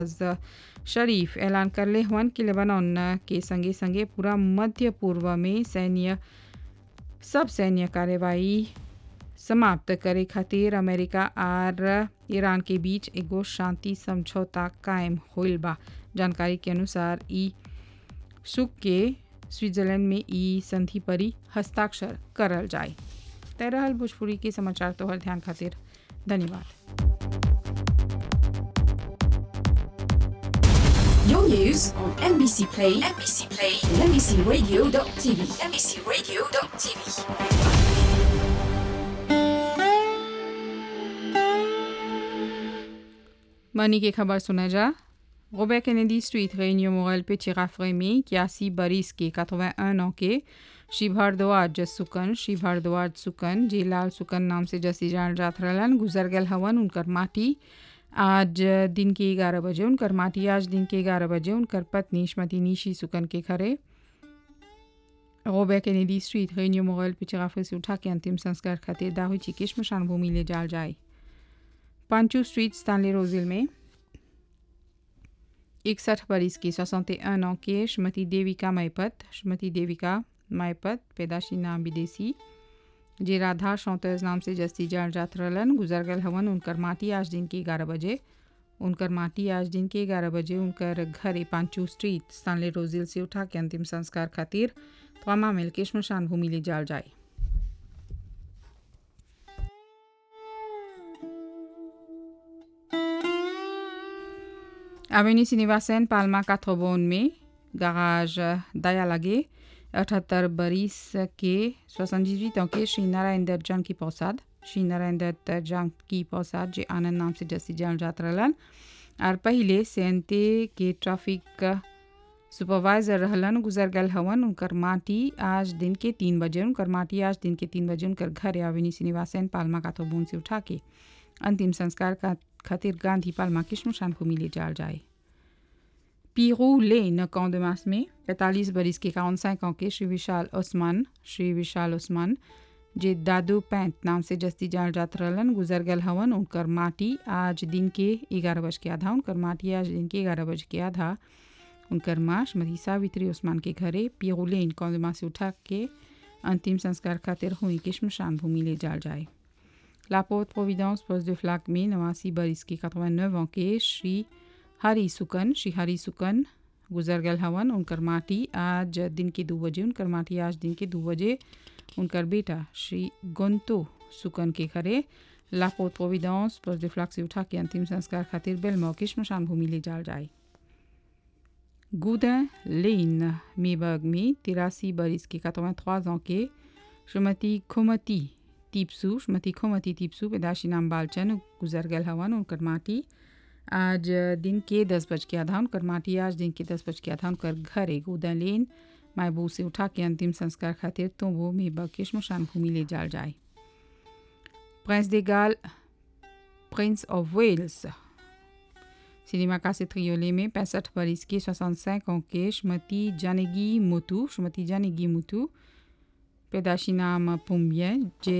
शरीफ ऐलान करले हुअन कि लेबनान के संगे संगे पूरा मध्य पूर्व में सैन्य सब सैन्य कार्रवाई समाप्त करे खातिर अमेरिका आर ईरान के बीच एगो शांति समझौता कायम होइल बा जानकारी के अनुसार ई सुख के स्विट्जरलैंड में ई संधि पर ही हस्ताक्षर करल जाए तय रहल भोजपुरी के समाचार तोहर ध्यान खातिर धन्यवाद Your news on NBC Play, NBC Play, and NBCRadio.tv, NBCRadio.tv. मनी की खबर सुना जा Robert Kennedy Street réunion morale petit rafraimi इक्यासी बरिस के 81 ans के श्री भारद्वाज सुकन श्री भारद्वाज सुकन जे लाल सुकन नाम से जसी जान जात रहलन गुजर गल हवन उनकर माटी आज दिन के ग्यारह बजे उनकर माटी आज दिन के ग्यारह बजे उनकर पत्नी श्रीमती निशी सुकन के घरे Robert Kennedy Street réunion morale petit rafraimi से उठा के अंतिम संस्कार खातिर दाहुई चिकी श्मशान भूमि ले जाल जाए पांचू स्ट्रीट स्टानले रोजिल में इकसठ बरिस की सोसौते ans के श्रीमती देविका मैपत श्रीमती देविका मैपत पैदाशी नाम विदेशी जे राधा चौंतीस नाम से जस्ती जान जात रहलन गुजर गल हवन उनकर माटी आज दिन के ग्यारह बजे उनकर माटी आज दिन के ग्यारह बजे उनकर घरे पांचू स्ट्रीट स्टानले रोजिल से उठा के अंतिम संस्कार खातिर तमाम मिल के श्मशान भूमि ले जाल जाए Avenue Sinivasen, Palma 80 में गाराज दया लगे अठहत्तर बरिस के 78 ans के श्री नारायण दत्त जंग की प्रसाद श्री नारायण दत्त जंग की प्रसाद जे आनंद नाम से जसी जान जात रहलन और पहले सेंते के ट्रैफिक सुपरवाइजर रहलन गुजर गल हवन उनकर माटी आज दिन के तीन बजे उनकर माटी आज दिन के तीन बजे उनकर घर आविनी श्रीनिवासन पालमा का तो से उठा के अंतिम संस्कार का खातिर गांधी पालमा की श्मशान भूमि ले जाल जाए पीरू लेन कौंदमास में पैंतालीस बरिस के काउन ans के श्री विशाल ओस्मान श्री विशाल ओस्मान जे दादू पैंत नाम से जस्ती जान जात रहलन गुजर गल हवन उनकर माटी आज दिन के ग्यारह बज के आधा उनकर माटी आज दिन के ग्यारह बज के आधा उनकर माँ श्रीमती सावित्री ओस्मान के घरे पीरू लेन कौंदमा से उठा के अंतिम संस्कार खातिर हुई के श्मशान भूमि ले जाल जाए La Porte Providence Poste de Flac में नवासी बरिस के 89 ans के श्री हरी सुकन श्री हरी सुकन गुजर गल हवन उनकर माटी आज दिन के दो बजे उनकर माटी आज दिन के दो बजे उनकर बेटा श्री गोंतो सुकन के घरे La Porte Providence Poste de Flac से उठा के अंतिम संस्कार खातिर बेलमौ के श्मशान भूमि ले जाल जाए गुदन लेन मेबर्ग में तिरासी बरिस के 83 ans के श्रीमती खुमती टीपसू श्रीमती खोमती टीपसू पैदाशी नाम बालचन गुजर गल हवन उनकर माटी आज दिन के दस बज के आधा उनकर माटी आज दिन के दस बज के आधा उनकर घर एक उदय लेन मायबू से उठा के अंतिम संस्कार खातिर तो वो मेबा के श्मशान भूमि ले जाल जाए प्रिंस दे गाल प्रिंस ऑफ वेल्स सिनेमा का से त्रियोले में पैंसठ बरिस के 65 ans के श्रीमती जानगी मुतू श्रीमती जानगी मुतू पैदाशी नाम पुम्बिया जे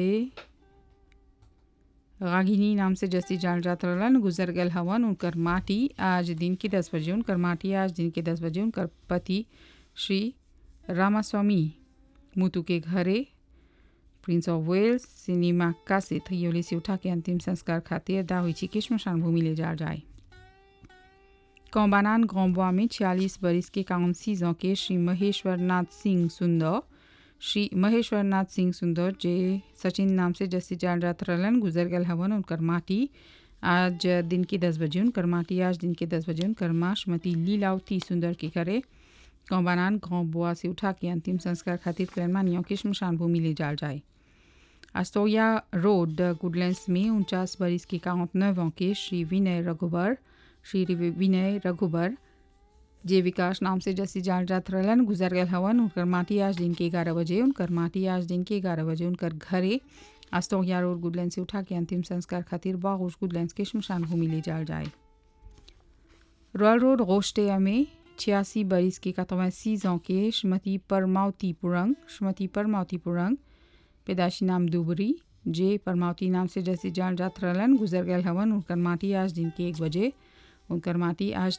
रागिनी नाम से जस्ती जान जात रहलन गुजर गल हवन उनकर माटी आज दिन के दस बजे उनकर माटी आज दिन के दस बजे उनकर पति श्री रामास्वामी मुतु के घरे प्रिंस ऑफ वेल्स सिनेमा का से थयोली से उठा के अंतिम संस्कार खातिर दाहुची के श्मशान भूमि ले जा जाए कौबानान गौबा में छियालीस बरिस के काउन सीजों के श्री महेश्वर नाथ सिंह सुंदर श्री महेश्वर नाथ सिंह सुंदर जे सचिन नाम से जस्सी जान जात रहलन गुजर गल हवन उनकर माटी आज दिन के दस बजे उनकर माटी आज दिन के दस बजे उनकर माँ श्रीमती लीलावती सुंदर के घरे कौबानान गाँव बुआ से उठा के अंतिम संस्कार खातिर क्लैनमानियों की श्मशान भूमि ले जाल जाए अस्तोया रोड गुडलैंड्स में उनचास बरिस के काउंट नव के श्री विनय रघुबर श्री विनय रघुबर जे विकास नाम से जैसी जान जात रहलन गुजर गल हवन उनकर माटी आज दिन के ग्यारह बजे उनकर माटी आज दिन के ग्यारह बजे उनकर घरे अस्तोया रोड गुडलैंड से उठा के अंतिम संस्कार खातिर बागोश गुडलैंड के श्मशान भूमि ले जाल जाए रॉयल रोड गोश्टिया में छियासी बरिस के कतवासी के श्रीमती परमावती पुरंग श्रीमती परमावती पुरंग पैदाशी नाम दुबरी जे परमावती नाम से जैसे जान जात रहलन गुजर गल हवन उनकर माटी आज दिन के एक बजे उनकर माटी आज